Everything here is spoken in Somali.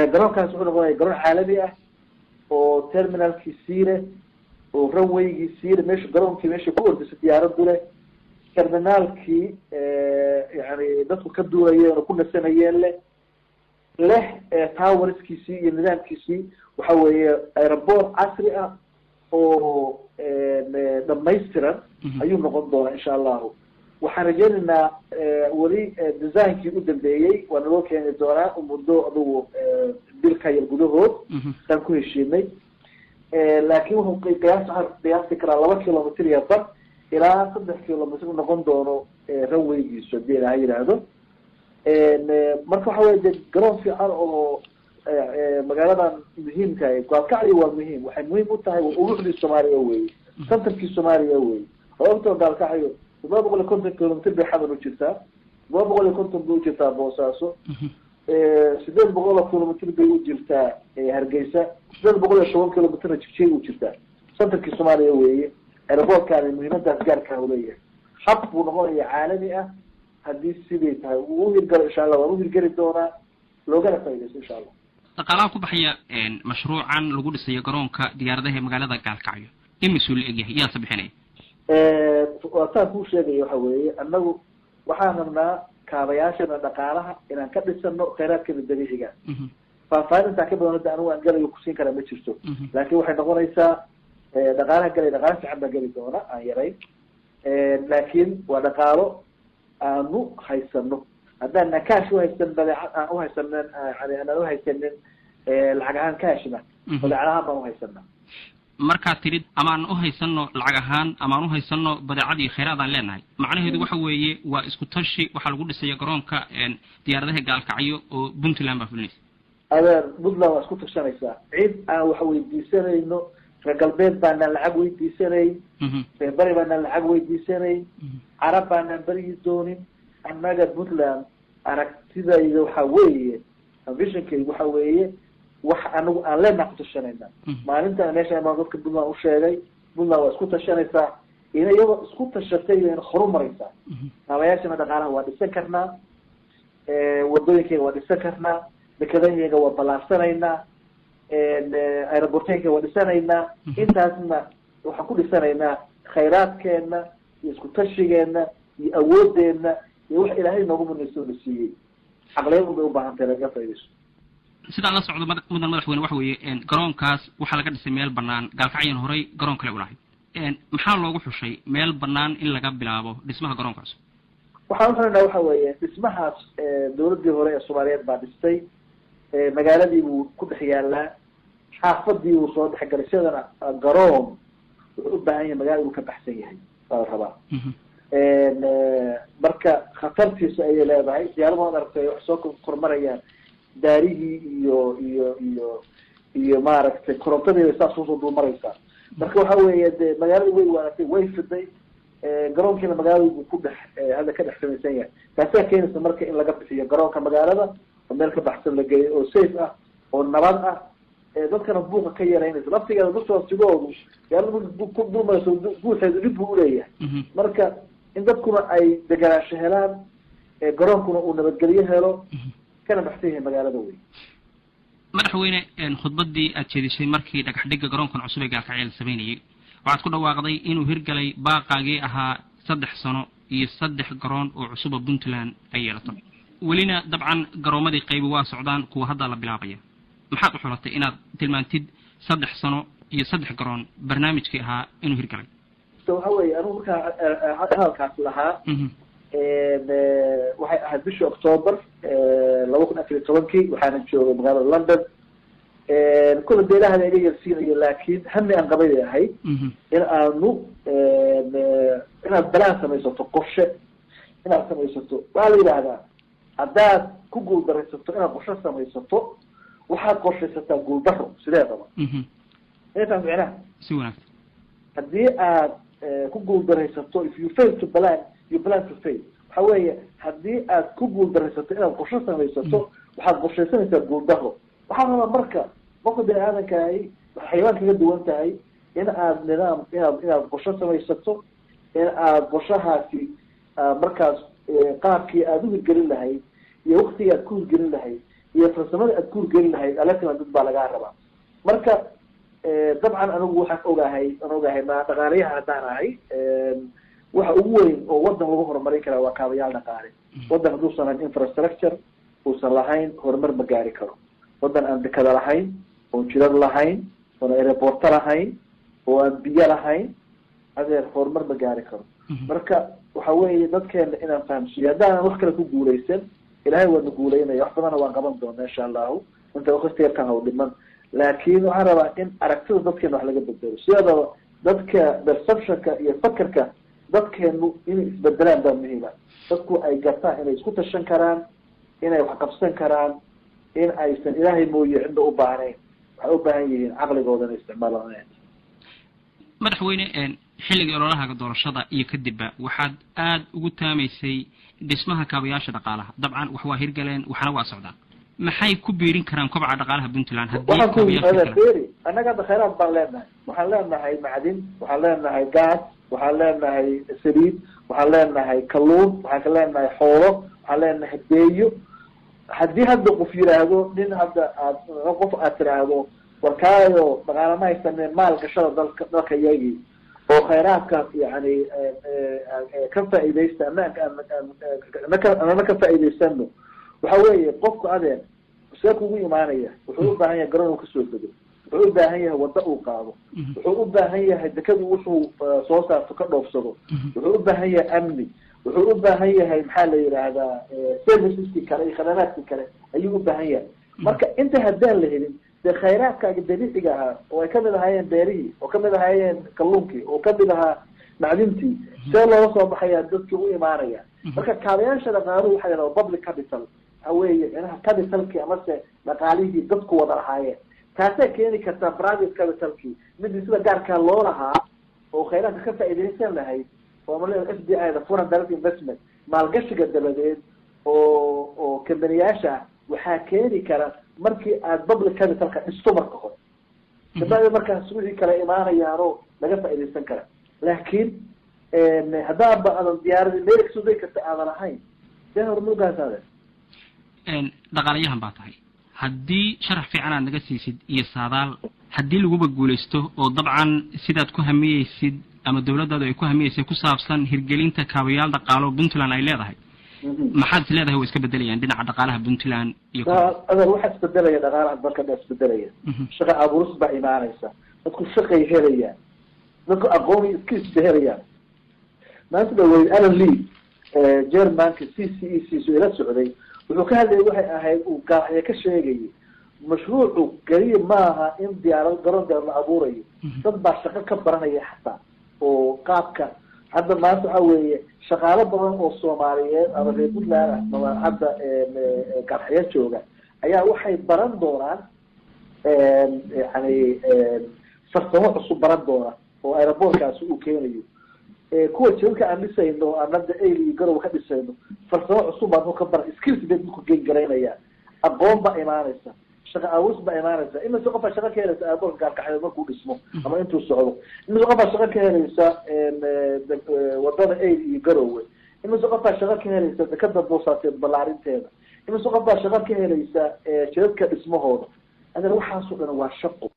garoonkaas wuxuu noqonaya garoon caalami ah oo terminalkii siile oo runwaygii siile meesha garoonkii meesha ku ordisa diyaaradu leh terminaalkii yani dadku ka duulayeen oo ku nasanayeen leh leh towerskiisii iyo nidaamkiisii waxa weeye aeroport casri ah oo dhamaystiran ayuu noqon doonaa insha allahu waxaan rajeynaynaa weli designkii u dambeeyey waa naloo keeni doonaa muddo adugu bilka yar gudahood saan ku heshiinay laakin wuxuu qiyaas waxaan qiyaasi karaa laba kilomitr iyo bar ilaa saddex kilomitr noqon doono runwaygiisu hadii ilaha yidhaahdo marka waxa weye de garoon fiican oo magaaladan muhiimka gaalkacyo waa muhiim waxay muhiim u tahay uruxdii soomaaliya weye centerkii soomaaliya weye sababtoo gaalkacyo todoba boqol iyo konton kilomitr bay xadan u jirtaa todoba boqol iyo konton bay u jirtaa boosaaso sideed boqol oo kilomitr bay u jirtaa hargeysa sideed boqol iyo toban kilomitrna jigjay u jirtaa centerkii soomaaliya weeye aeroportkaani muhiimadaas gaarkaa uleeyahay hab buu noqonaya caalami ah haddii siday tahay uu uhirgalo insha allah waan uhirgeli doonaa loogana faaidaysto insha allah dhaqaalaha ku baxaya mashruucan lagu dhisayo garoonka diyaaradaha ee magaalada gaalkacyo imisuu la egyahay yaasa bixinaya waataan kuu sheegaya waxa weeye annagu waxaan rabnaa kaabayaashana dhaqaalaha inaan ka dhisano khayraadkeena dabiiciga faahfaahin intaa ka badan hadda anigu aan galayo kusiin karaa ma jirto laakin waxay noqonaysaa dhaqaalaha galay dhaqaala fiican baa geli doona aan yarayn laakin waa dhaqaalo aanu haysano haddaan kaash uhaysan badeecad aan uhaysanin yani aanan uhaysanin lacag ahaan cashna badeecad ahaan baan uhaysana markaad tidhid amaan uhaysano lacag ahaan amaan uhaysano badeecad iyo khayraad aan leenahay macnaheedu waxa weeye waa isku tashi waxaa lagu dhisaya garoonka diyaaradaha gaalkacyo oo puntland baa fulinaysa adeer puntland waa isku tashanaysaa cid aan wax weydiisanayno reer galbeed baanaan lacag weydiisanayn reer beri baanaan lacag weydiisanayn carab baanaan berigi doonin annaga puntland aragtidayda waxa weeye visionkayga waxa weeye wax anagu aan leenaha ku tashanayna maalintan meesha baan dadka puntland usheegay puntland waa isku tashanaysaa ina iyagoo isku tashatay ina horu maraysaa kaabayaashana dhaqaalaha waa dhisan karnaa wadooyinkayga waa dhisan karnaa dekedahayga waa ballaarsanaynaa aeroborteynkayga waa dhisanaynaa intaasna waxaan ku dhisanaynaa khayraadkeena iyo isku tashigeena iyo awoodeena iyo wax ilaahay noogu munayso na siiyey caqliyad un bay ubaahan tahay laga faidayso sidaan la socdo mudan madaxweyne waxa weeye garoonkaas waxaa laga dhisay meel banaan gaalkacyan horay garoon kale ulahayd maxaa loogu xushay meel banaan in laga bilaabo dhismaha garoonkaas waxaan uxunaynaa waxa weeye dhismahaas dawladdii hore ee soomaaliyeed baa dhistay magaaladii buu ku dhex yaalaa xaafadii buu soo dhexgalay sidana garoon wuxuu u baahan yahay magaalada uu ka baxsan yahay baa la rabaa marka khatartiisa ayay leedahay diyaarada waad aragtay waxay soo kormarayaan daarihii iyo iyo iyo iyo maaragtay korontadiiba saas usoo dulmaraysaa marka waxa weeye de magaalada way waanatay way fiday garoonkiina magaalada buu ku dhex hadda ka dhex samaysan yahay taasaa keenaysa marka in laga bixiyo garoonka magaalada oo meel ka baxsan la geeyo oo safe ah oo nabad ah dadkana buuqa ka yaraynaysa laftigeeda dadkoosigoodu diyaarada ku dulmarayso guuxeedu dhib buu uleeyahay marka in dadkuna ay deganaansho helaan garoonkuna uu nabadgelyo helo kana baxsan yahay magaalada wey madaxweyne khudbadii aad jeedishay markii dhagax dhigga garoonkan cusub ee gaalkacyo la samaynayay waxaad ku dhawaaqday inuu hirgalay baaqaagii ahaa saddex sano iyo saddex garoon oo cusuba puntland ay yeelato welina dabcan garoomadii qaybi waa socdaan kuwa hadda la bilaabaya maxaad u xulatay inaad tilmaantid saddex sano iyo saddex garoon barnaamijkii ahaa inuu hirgalay waxa weeye anugu markaa hadalkaas lahaa waxay ahayd bishii octoober laba kun afar iyo tobankii waxaana joogay magaalada london kula de ilahana iga yarsiinayo laakin hami aan qabay bay ahayd in aanu inaad balaan samaysato qorshe inaad samaysato waxaa la yidhaahdaa haddaad ku guuldaraysato inaad qorshe samaysato waxaad qorshaysataa guuldaro sideedaba intaas micnaha si wanaagsan haddii aad ku guuldaraysato if you fail to plan you plan to fail waxa weeye haddii aad ku guuldaraysato inaad qorshe samaysato waxaad qorshaysanaysaa guuldaro waxaa rabaa marka qofka bini aadamkaahi waxay xayawaan kaga duwan tahay in aad nidaam inaad inaad qorshe samaysato in aad qorshahaasi markaas qaabkii aada u hirgelin lahayd iyo waktigii aad ku hirgelin lahayd iyo farsamada aad kuurgeli lahayd alatima dad baa lagaa rabaa marka dabcan anigu waxaan ogahay aan ogahay ma dhaqaalayaha haddaan ahay waxa ugu weyn oo wadan lagu horumarin karaa waa kaabayaal dhaqaale wadan hadduusan lahayn infrastructure uusan lahayn horumar ma gaari karo wadan aan dekada lahayn oon jidad lahayn oon aeroporto lahayn oo aan biyo lahayn adeer horumar ma gaari karo marka waxa weeye dadkeena inaan fahamsiiyo haddaanan wax kale ku guuleysan ilahay waadna guuleynaya wax badana waan qaban doona insha allahu inta waktigarkan haw dhiman laakin waxaan rabaa in aragtida dadkeena wax laga bedelo sidaba dadka perceptionka iyo fakerka dadkeenu inay isbedelaan baa muhiima dadku ay gartaan inay isku tashan karaan inay wax qabsan karaan in aysan ilaahay mooye cidna u baahnayn waxay u baahan yihiin caqligooda inay isticmaalaan madaxweyne xilligii ololahaga doorashada iyo kadibba waxaad aada ugu taamaysay dhismaha kaabayaasha dhaqaalaha dabcan wax waa hirgaleen waxna waa socdaan maxay ku biirin karaan kobca dhaqaalaha puntland waxaan ku eri annaga hadda khayraad baan leenahay waxaan leenahay macdin waxaan leenahay gaas waxaan leenahay saliid waxaan leenahay kalluun waxaan ka leenahay xoolo waxaan leenahay beeyo haddii hadda qof yiraahdo nin hadda aad qof aad tiraahdo warkaayo dhaqaala ma haysaneen maal gashada dalka dalka yagii oo khayraadka yani ka faa'iidaysta anana ka faa'iidaysano waxa weeye qofku adeer see kugu imaanaya wuxuu u baahan yahay garoon uu kasoo dego wuxuu u baahan yahay waddo uu qaado wuxuu u baahan yahay dekadu wuxuu soo saarto ka dhoofsado wuxuu u baahan yahay amni wuxuu u baahan yahay maxaa la yidhaahdaa serviceski kale iyo khadamaadki kale ayuu u baahan yahay marka inta haddaan la helin dee khayraadkaaga dabiiciga ahaa oo ay kamid ahaayeen beerihii oo kamid ahaayeen kalluunkii oo kamid ahaa macdintii see loola soo baxaya dadkii u imaanaya marka kaabayaasha dhaqaaluhu waxa yidhahda public capital waxa weeye micnaha capitalkii amase dhaqaalihii dadku wada lahaayeen taasay keeni kartaa private capitalkii midii sida gaarkaa loo lahaa oo khayraadka ka faa'iidaysan lahayd oo ma f d i da foreign direct investment maalgashiga dabadeed oo oo kambaniyaasha ah waxaa keeni kara markii aad public capitalka dhisto marka hore kabacdi markaas wixii kale imaanayaanoo laga faa'iidaysan kara laakiin haddaanba aadan diyaaradii meel kasoo degi karta aadan ahayn see hormugaas aade dhaqaalayahan baa tahay haddii sharax fiican aad naga siisid iyo saadaal haddii laguba guulaysto oo dabcan sidaad ku hamiyeysid ama dawladdaadu ay ku hamiyeysay ku saabsan hirgelinta kaabayaal dhaqaalo puntland ay leedahay maxaad is leedahay way iska bedelayaan dhinaca dhaqaalaha puntland iyo adeer waxaa isbedelaya dhaqaalaha dalka dha isbedelaya shaqa abuuris baa imaanaysa dadku shaqay helayaan dadku aqooni skills bay helayaan maanta dhaweyd alan lee germanka c c e c so ila socday wuxuu ka hadlayay waxay ahayd uu gaaxya ka sheegayay mashruucu keliya maaha in diyaarad garoon diyaar la abuurayo dad baa shaqo ka baranaya xataa oo qaabka hadda maanta waxa weeye shaqaalo badan oo soomaaliyeed ama reer puntland ah ama hadda gaaxya jooga ayaa waxay baran doonaan yani farsamo cusub baran doona oo aerobortkaasi uu keenayo kuwa jidadka aan dhisayno aan hadda ail iyo garow ka dhisayno farsamo cusub baan ka bara skills bay dadku gengaraynaya aqoon baa imaanaysa shaqa aawus baa imaanaysa imise qofaa shaqa ka helaysa airportka gaalkaxeed markuu dhismo ama intuu socdo imise qofaa shaqa ka helaysa wadada ail iyo garowe imise qofaa shaqa ka helaysa dekada boosaateed ballaarinteeda imise qof baa shaqa ka helaysa jidadka dhismahooda adan waxaasoo dhan waa shaqo